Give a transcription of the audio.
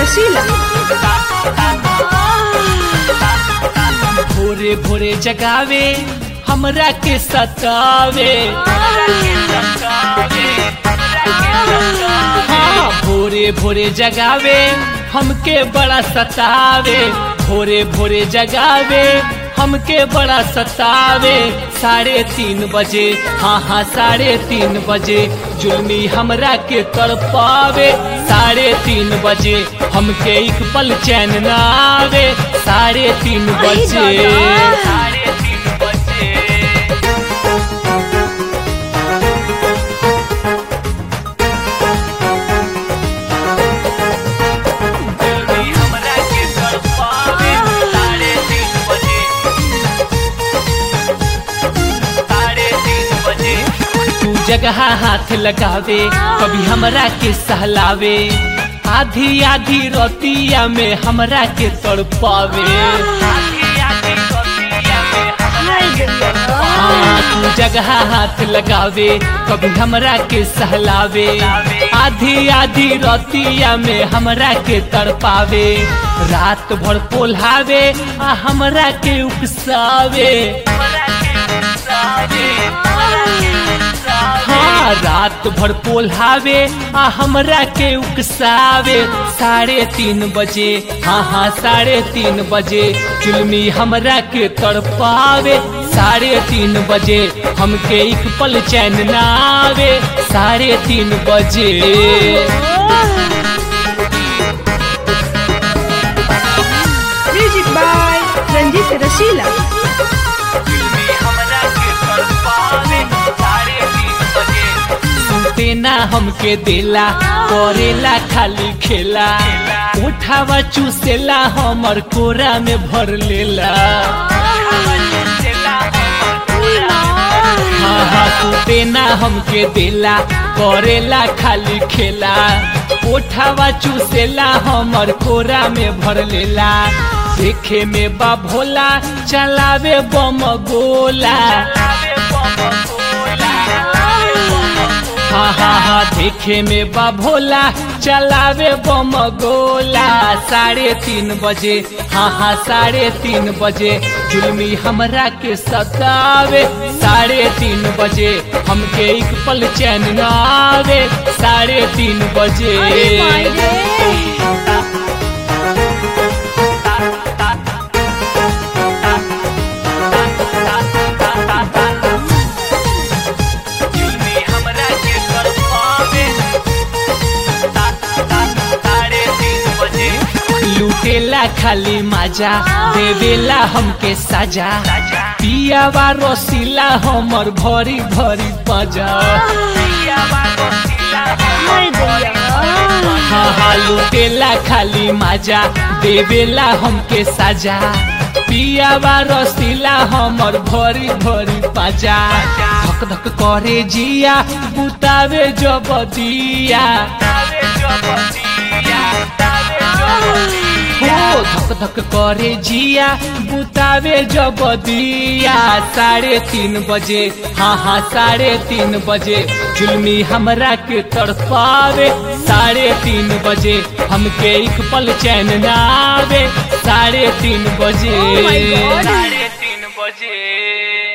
रसीला भोरे भोरे जगावे हमरा के सतावे हाँ भोरे भोरे जगावे हमके बड़ा सतावे भोरे भोरे जगावे हमके बड़ा सतावे साढ़े तीन बजे हाँ हाँ साढ़े तीन बजे जुलमी हमरा के तड़पावे साढ़े तीन बजे हमके एक पल चैन न आवे साढ़े तीन बजे दादा। साढ़े तीन बजे जुलमी हमरा के तड़पावे साढ़े तीन बजे साढ़े तीन बजे तू जगह हाथ लगावे कभी हमरा के सहलावे आधी आधी रोतिया में हमरा के तड़पावे हाय दैया हाँ, तू जगह हाथ लगावे कभी हमरा के सहलावे आधी आधी रोतिया में हमरा के तड़पावे रात भर पोल्हावे आ हमरा के उकसावे हाँ रात भर पोल्हावे आ हमरा के उकसावे साढ़े तीन बजे हाँ हाँ साढ़े तीन बजे चुलमी हमरा के तड़पावे साढ़े तीन बजे हमके एक पल चैन न आवे साढ़े तीन बजे म्यूजिक बाय रंजीत रसीला सुनते ना हमके देला करेला खाली खेला उठावा चूसेला हमर कोरा में भर लेला हाँ हाँ सुनते ना हमके देला करेला खाली खेला उठावा चूसेला हमर कोरा में भर लेला देखे में बा भोला चलावे बम गोला हाँ हाँ हाँ देखे में बा भोला चलावे बम गोला साढ़े तीन बजे हाँ हाँ साढ़े तीन बजे जुलमी हमरा के सतावे साढ़े तीन बजे हमके एक पल चैन न आवे साढ़े तीन बजे अरे माय रे लूटेला खाली माजा देवेला हमके साजा पियावा रसीला हमर भरी भरी पजा हाय दैया हाँ हाँ लूटेला खाली माजा देवेला हमके साजा पियावा रसीला हमर भरी भरी पाजा धक धक करे जिया बुतावे जब दिया हो धक धक करे जिया बुतावे जब दिया साढ़े तीन बजे हाँ हाँ साढ़े तीन बजे जुलमी हमरा के तड़पावे साढ़े तीन बजे हमके एक पल चैन न आवे साढ़े तीन बजे Oh my God. साढ़े तीन बजे